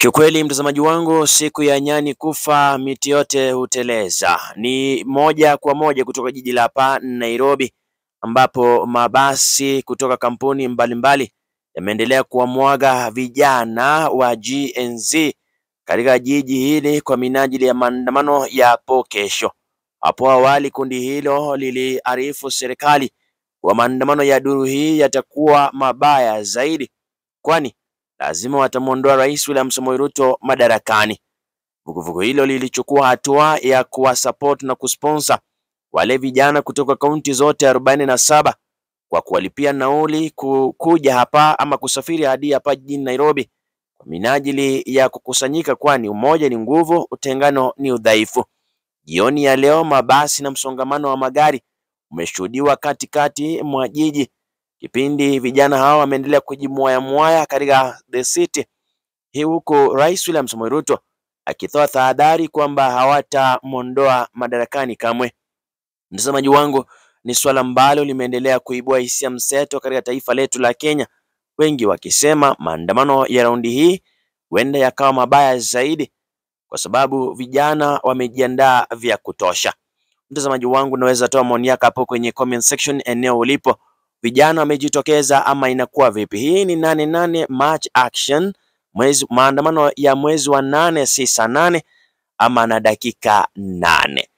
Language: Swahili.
Kiukweli mtazamaji wangu, siku ya nyani kufa miti yote huteleza. Ni moja kwa moja kutoka jiji la hapa Nairobi, ambapo mabasi kutoka kampuni mbalimbali yameendelea kuwamwaga vijana wa Gen Z katika jiji hili kwa minajili ya maandamano ya hapo kesho. Hapo awali kundi hilo liliarifu serikali kwa maandamano ya duru hii yatakuwa mabaya zaidi, kwani lazima watamwondoa Rais William Samoei Ruto madarakani. Vuguvugu hilo lilichukua hatua ya kuwasupport na kusponsor wale vijana kutoka kaunti zote arobaini na saba kwa kuwalipia nauli kuja hapa ama kusafiri hadi hapa jijini Nairobi kwa minajili ya kukusanyika, kwani umoja ni nguvu, utengano ni udhaifu. Jioni ya leo mabasi na msongamano wa magari umeshuhudiwa katikati mwa jiji kipindi vijana hao wameendelea kujimwaya mwaya katika the city hii, huku Rais William Samoei Ruto akitoa tahadhari kwamba hawatamwondoa madarakani kamwe. Mtazamaji wangu, ni swala ambalo limeendelea kuibua hisia mseto katika taifa letu la Kenya, wengi wakisema maandamano ya raundi hii huenda yakawa mabaya zaidi kwa sababu vijana wamejiandaa vya kutosha. Mtazamaji wangu, unaweza toa maoni yako hapo kwenye comment section eneo ulipo. Vijana wamejitokeza ama inakuwa vipi? Hii ni nane nane March action, mwezi maandamano ya mwezi wa nane si saa nane ama na dakika nane.